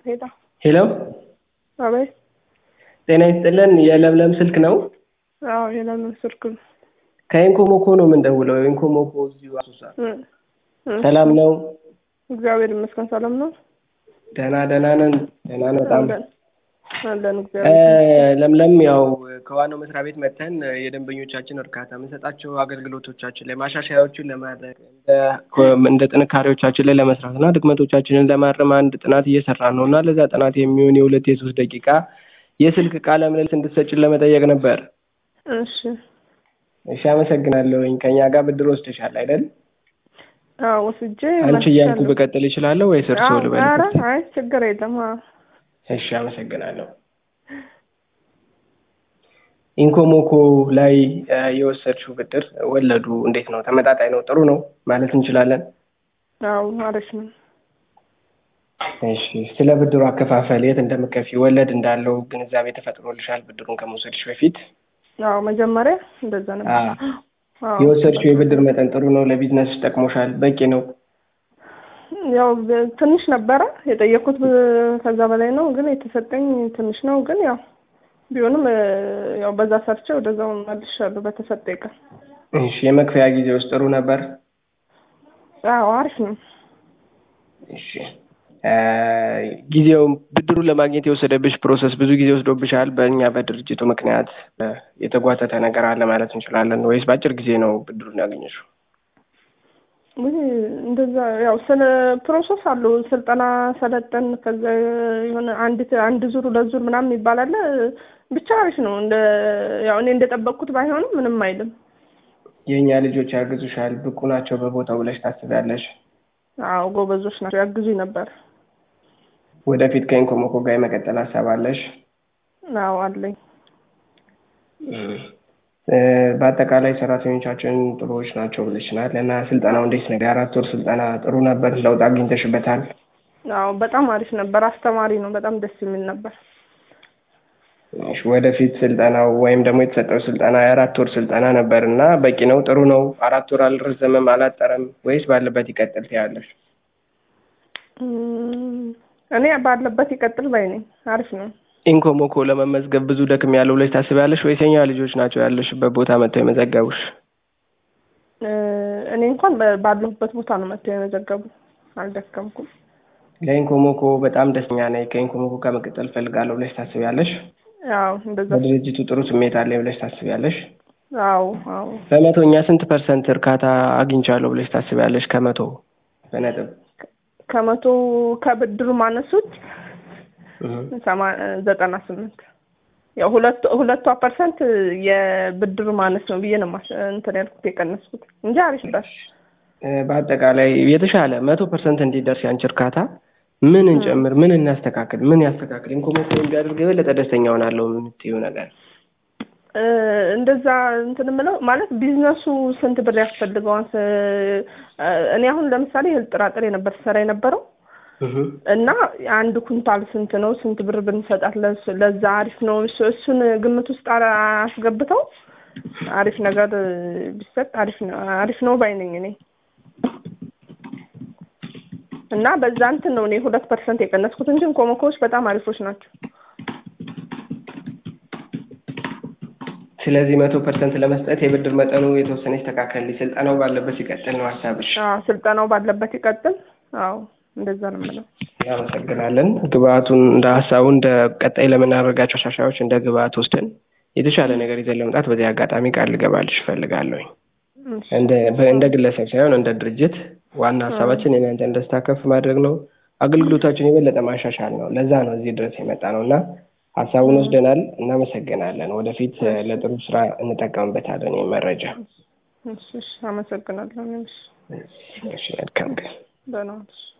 ሄሎ ሄሎ አቤት። ጤና ይስጥልን የለምለም ስልክ ነው? አዎ የለምን ስልክ ነው። ከኢንኮሞኮ ነው የምንደውለው። ኢንኮሞኮ እዚሁ አሶሳ። እ እ ሰላም ነው? እግዚአብሔር ይመስገን ሰላም ነው። ደህና ደህና ነን። ደህና ነን በጣም አለን አለን እ እግዚአብሔር ለምለም ያው ከዋናው መስሪያ ቤት መጥተን የደንበኞቻችን እርካታ የምንሰጣቸው አገልግሎቶቻችን ላይ ማሻሻያዎችን ለማድረግ እንደ እንደ ጥንካሬዎቻችን ላይ ለመስራት እና ድክመቶቻችንን ለማረም አንድ ጥናት እየሰራን ነው እና ለዛ ጥናት የሚሆን የሁለት የሶስት ደቂቃ የስልክ ቃለ ምልልስ እንድትሰጭን ለመጠየቅ ነበር። እሺ እሺ አመሰግናለሁኝ። ከኛ ጋር ብድር ወስደሻል አይደል? አዎ ወስጄ አንቺ እያልኩ መልሻለሁ። ብቀጥል እችላለሁ ወይስ እርስዎ አዎ ኧረ ልበልበት? አይ ችግር የለም። አዎ እሺ አመሰግናለሁ። ኢንኮሞኮ ላይ እ የወሰድሽው ብድር ወለዱ እንዴት ነው? ተመጣጣኝ ነው? ጥሩ ነው ማለት እንችላለን? አዎ አሪፍ ነው። እሺ ስለ ብድሩ አከፋፈል የት እንደምከፊ ወለድ እንዳለው ግንዛቤ ተፈጥሮልሻል ብድሩን ከመውሰድሽ በፊት? አዎ መጀመሪያ እንደዛ ነበር። አዎ። አዎ የወሰድሽው የብድር መጠን ጥሩ ነው? ለቢዝነስሽ ጠቅሞሻል? በቂ ነው? ያው በ- ትንሽ ነበረ የጠየኩት ብ- ከዛ በላይ ነው፣ ግን የተሰጠኝ ትንሽ ነው። ግን ያው ቢሆንም እ ያው በዛ ሰርቼ ወደዛው መልሻለሁ በተሰጠኝ ቀን። እሺ የመክፈያ ጊዜ ውስጥ ጥሩ ነበር? አዎ አሪፍ ነው። እሺ እ ጊዜው ብድሩን ለማግኘት የወሰደብሽ ፕሮሰስ ብዙ ጊዜ ወስዶብሻል? በእኛ በድርጅቱ ምክንያት እ የተጓተተ ነገር አለ ማለት እንችላለን ወይስ በአጭር ጊዜ ነው ብድሩን ያገኘሽው? ውይ እንደዛ ያው ስለ ፕሮሰስ አለው ስልጠና ሰለጠን ከዛ የሆነ አንድ አንድ ዙር ሁለት ዙር ምናምን ይባላል። ብቻ አሪፍ ነው። እንደ ያው እኔ እንደጠበቅኩት ባይሆንም ምንም አይልም። የእኛ ልጆች ያግዙሻል? ብቁ ናቸው በቦታው ብለሽ ታስቢያለሽ? አዎ ጎበዞች ናቸው፣ ያግዙኝ ነበር። ወደፊት ከኢንኮሞኮ ጋር የመቀጠል ሀሳብ አለሽ? አዎ አለኝ። እ በአጠቃላይ ሰራተኞቻችን ጥሩዎች ናቸው ብለሽናል እና ስልጠናው እንዴት ነው? የአራት ወር ስልጠና ጥሩ ነበር? ለውጥ አግኝተሽበታል? አዎ በጣም አሪፍ ነበር። አስተማሪ ነው። በጣም ደስ የሚል ነበር። እሺ፣ ወደፊት ስልጠናው ወይም ደግሞ የተሰጠው ስልጠና የአራት ወር ስልጠና ነበር እና በቂ ነው? ጥሩ ነው? አራት ወር አልረዘመም አላጠረም ወይስ ባለበት ይቀጥል ትያለሽ? እም፣ እኔ ባለበት ይቀጥል ባይ ነኝ። አሪፍ ነው። ኢንኮሞኮ ለመመዝገብ ብዙ ደክም ያለው ብለሽ ታስቢያለሽ ወይስ የኛ ልጆች ናቸው ያለሽበት ቦታ መጥተው የመዘገቡሽ? እ እኔ እንኳን በ- ባለሁበት ቦታ ነው መጥተው የመዘገቡ። አልደከምኩም። ለኢንኮሞኮ በጣም ደስተኛ ነኝ፣ ከኢንኮሞኮ ጋር መቀጠል እፈልጋለሁ ብለሽ ታስቢያለሽ? አዎ እንደዛ። በድርጅቱ ጥሩ ስሜት አለኝ ብለሽ ታስቢያለሽ? አዎ አዎ በመቶኛ ስንት ፐርሰንት እርካታ አግኝቻለሁ ብለሽ ታስቢያለሽ? ከመቶ በነጥብ ከመቶ ከብድሩ ማነሱት እህ። ሰማ ዘጠና ስምንት ያው ሁለቱ ሁለቷ ፐርሰንት የብድሩ ማነስ ነው ብዬ ነው ማስ እንትን ያልኩት የቀነስኩት እንጂ አሪፍ ነበር። እ በአጠቃላይ የተሻለ መቶ ፐርሰንት እንዲደርስ ያንቺ እርካታ ምን እንጨምር፣ ምን እናስተካክል፣ ምን ያስተካክል፣ ኢንኮሞኮ ቢያደርግ የበለጠ ደስተኛ ሆናለሁ የምትይው ነገር? እ እንደዛ እንትን የምለው ማለት ቢዝነሱ ስንት ብር ያስፈልገዋል? ስ- እኔ አሁን ለምሳሌ እህል ጥራጥሬ ነበር ስሰራ የነበረው እህ። እና አንድ ኩንታል ስንት ነው? ስንት ብር ብንሰጣት ለሱ- ለዛ አሪፍ ነው? እሱ- እሱን ግምት ውስጥ አ- አስገብተው አሪፍ ነገር ቢሰጥ አሪፍ ነው አሪፍ ነው ባይ ነኝ እኔ እና በዛ እንትን ነው እኔ ሁለት ፐርሰንት የቀነስኩት እንጂ ኢንኮሞኮዎች በጣም አሪፎች ናቸው። ስለዚህ መቶ ፐርሰንት ለመስጠት የብድር መጠኑ የተወሰነ ይስተካከል፣ ስልጠናው ባለበት ይቀጥል ነው ሀሳብሽ? አዎ ስልጠናው ባለበት ይቀጥል። አዎ እንደዛ ነው የምለው። እናመሰግናለን። ግብአቱን እንደ ሀሳቡ እንደ ቀጣይ ለምናደርጋቸው ሻሻዎች እንደ ግብአት ወስደን የተሻለ ነገር ይዘን ለመምጣት በዚህ አጋጣሚ ቃል ልገባልሽ እፈልጋለሁኝ። እሺ። እንደ በ- እንደ ግለሰብ ሳይሆን እንደ ድርጅት ዋና ሀሳባችን የእናንተን ደስታ ከፍ ማድረግ ነው፣ አገልግሎታችን የበለጠ ማሻሻል ነው። ለዛ ነው እዚህ ድረስ የመጣ ነው እና ሀሳቡን ወስደናል። እናመሰግናለን። ወደፊት እ ለጥሩ ስራ እንጠቀምበታለን ይህ መረጃ። እሺ እሺ አመሰግናለሁ። እሺ እሺ መልካም ቀን። ደህና ዋልሽ።